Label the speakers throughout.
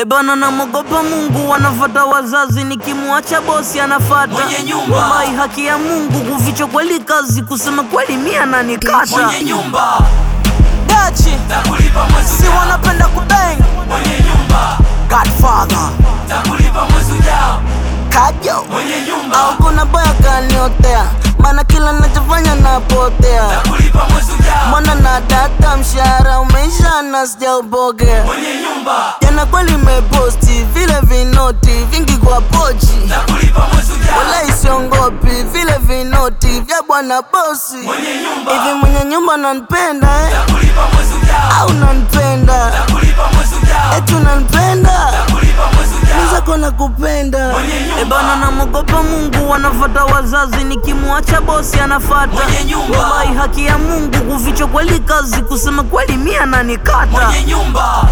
Speaker 1: Ebana namogopa Mungu, wanafata wazazi, nikimwacha bosi anafata
Speaker 2: Mwenye nyumba.
Speaker 1: Wallahi, haki ya Mungu, kuficha kweli kazi, kusema kweli mia nanikata
Speaker 2: mwenye nyumba
Speaker 1: dachi
Speaker 2: takulipa mwezi
Speaker 1: si
Speaker 2: ujao,
Speaker 1: wanapenda kubang
Speaker 2: mwenye nyumba
Speaker 1: Godfather
Speaker 2: takulipa mwezi ujao,
Speaker 1: kajo
Speaker 2: mwenye nyumba
Speaker 1: au kuna boya kaniotea, maana kila nachofanya napotea
Speaker 2: takulipa mwezi ujao,
Speaker 1: mwana na data, mshahara umeisha na sijaupokea
Speaker 2: mwenye nyumba
Speaker 1: jana kweli meposti vile vinoti vingi kwa pochi
Speaker 2: takulipa mwezi ujao,
Speaker 1: wala isiongopi vile vinoti vya bwana bosi
Speaker 2: mwenye nyumba
Speaker 1: hivi mwenye nyumba nanipenda eh?
Speaker 2: takulipa mwezi ujao,
Speaker 1: au nanipenda
Speaker 2: takulipa mwezi ujao,
Speaker 1: eti unanipenda
Speaker 2: takulipa mwezi ujao,
Speaker 1: zako nakupenda
Speaker 2: Mwenye nyumba.
Speaker 1: ebana namogopa Mungu wanafata wazazi nikimwacha bosi anafata
Speaker 2: Mwenye nyumba.
Speaker 1: wallahi haki ya Mungu kuficha kweli kazi kusema kweli mia nanikata
Speaker 2: mwenye nyumba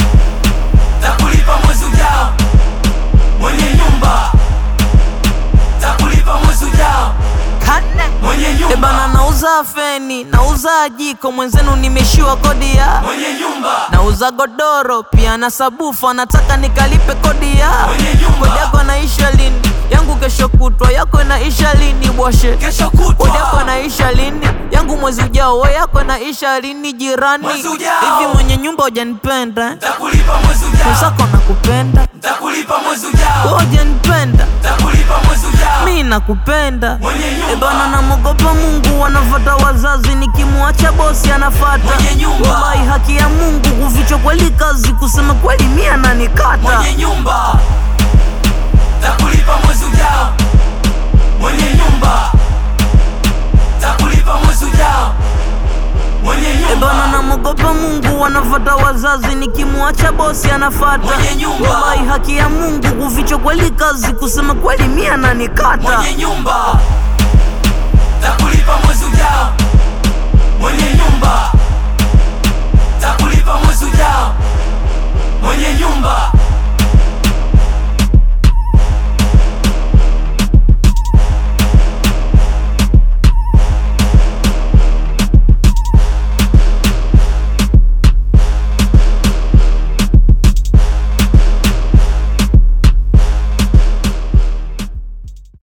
Speaker 2: takulipa mwezi ujao, mwenye nyumba takulipa mwezi ujao, mwenye
Speaker 1: ebana
Speaker 2: nyumba
Speaker 1: nauza feni nauza jiko mwenzenu nimeshiwa kodi ya
Speaker 2: mwenye nyumba
Speaker 1: nauza godoro pia na sabufa nataka nikalipe kodi ya
Speaker 2: Mwenye nyumba.
Speaker 1: kodi yako naisha lini yangu kesho kutwa yako naisha lini bwashe
Speaker 2: kesho
Speaker 1: kodi yako
Speaker 2: kutwa
Speaker 1: naisha lini yangu mwezi ujao we yako naisha lini jirani
Speaker 2: Mwezi ujao.
Speaker 1: hivi mwenye nyumba hujanipenda eh?
Speaker 2: takulipa mwezi ujao,
Speaker 1: mwenzako nakupenda
Speaker 2: takulipa mwezi ujao,
Speaker 1: we hujanipenda
Speaker 2: takulipa mwezi ujao,
Speaker 1: mi nakupenda
Speaker 2: mwenye
Speaker 1: ebana
Speaker 2: nyumba
Speaker 1: namogopa Mungu wanafata wazazi nikimwacha bosi anafata
Speaker 2: Mwenye nyumba.
Speaker 1: wallahi haki ya Mungu kuficha kweli kazi kusema kweli mia nanikata
Speaker 2: mwenye nyumba takulipa mwezi ujao, mwenye nyumba takulipa mwezi ujao, mwenye
Speaker 1: ebana
Speaker 2: nyumba
Speaker 1: namogopa Mungu wanafata wazazi nikimwacha bosi anafata
Speaker 2: Mwenye nyumba.
Speaker 1: wallahi haki ya Mungu kuficha kweli kazi kusema kweli mia nanikata
Speaker 2: mwenye nyumba takulipa mwezi